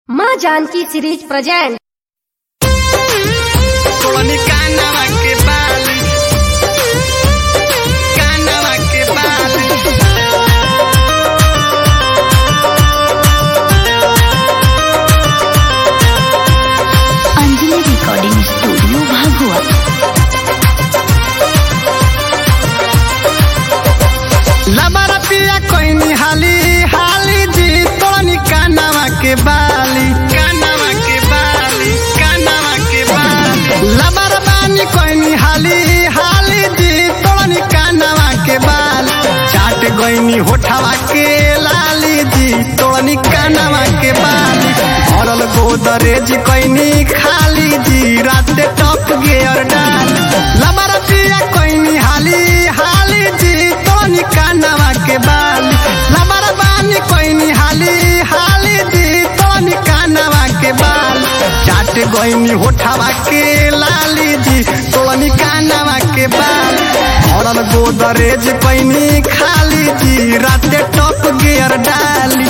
माँ Janaki series present Coloni Canava que vale. Canava que vale. Anjali recording studio Bhagua लबरा पिया कोई हाली हाली जी तोनी कानावा के बाली कानावा के बाली कानावा के बाली लबरा बानी कोई हाली हाली जी तोनी कानावा के बाली चाट गईनी होठावा के लाली जी तोनी कानावा के बाली भरल गोदरेज कोई खाली जी रात टप गियर डाल लबरा पिया कोई हाली हाली जी तोनी कानावा के बाली लबरा बानी कोई हाली हाली जी तोनी कानावा के बाल चाट गईनी होठावा के लाली जी तोनी कानावा के बाल भरल गोदरेज कोई खाली जी राते टप गियर डाली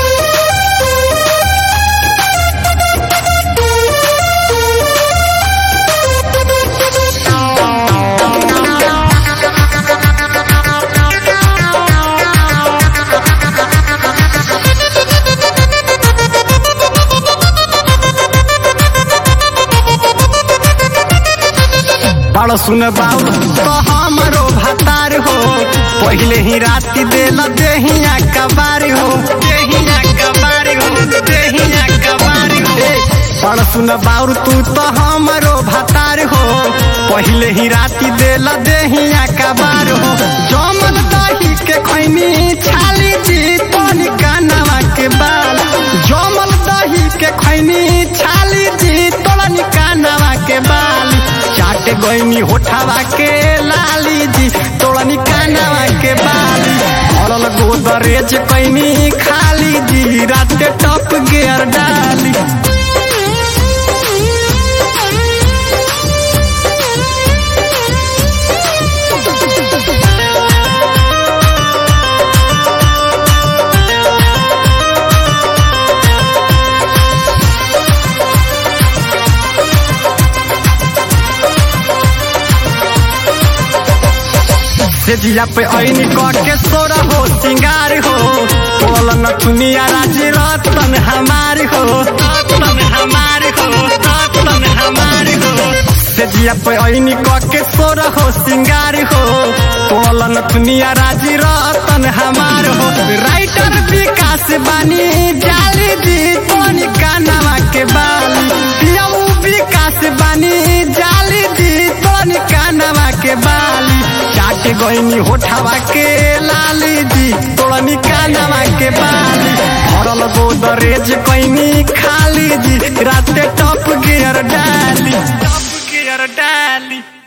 बड़ सुन बाबू तो हमरो भतार हो पहले ही राती देल देहिया कबार हो देहिया कबार हो देहिया कबार हो बड़ सुन बाबू तू तो हमरो भतार हो पहले ही राती देल देहिया कबार हो जमल दही के खैनी छाली जी तोनी कानवा के बाल जमल दही के खैनी छाली जी तोनी कानवा के बाल चाट गईनी होठावा के लाली जी तोड़नी कानावा के बाली भरल गोदरेज कैनी खाली जी राते टप गियर डाली से जिया पे ऐनी कट के सोरा हो सिंगार हो बोलन दुनिया राजी रतन हमार हो रतन हमार हो रतन हमार हो से जिया पे ऐनी कट के सोरा हो सिंगार हो बोलन दुनिया राजी रतन हमार हो राइटर विकास बानी जाली जी तोनी कानावा के बाली पियाऊ विकास बानी जाली जी तोनी कानावा के बाली चाट गईनी होठावा के लाली जी तोड़नी कानावा के बाली भरल गोदरेज कैनी खाली जी राते टप गियर डाली टप गियर डाली